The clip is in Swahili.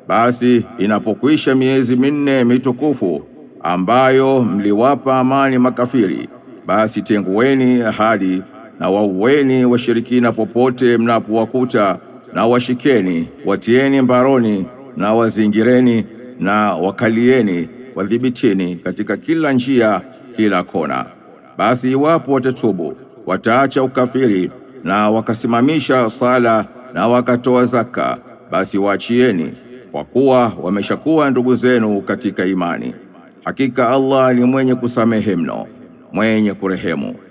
Basi inapokwisha miezi minne mitukufu ambayo mliwapa amani makafiri, basi tengueni ahadi na waueni washirikina popote mnapowakuta, na washikeni, watieni mbaroni na wazingireni na wakalieni, wadhibitini katika kila njia, kila kona. Basi iwapo watatubu, wataacha ukafiri na wakasimamisha sala na wakatoa zaka, basi waachieni, kwa kuwa wameshakuwa ndugu zenu katika imani. Hakika Allah ni mwenye kusamehe mno, mwenye kurehemu.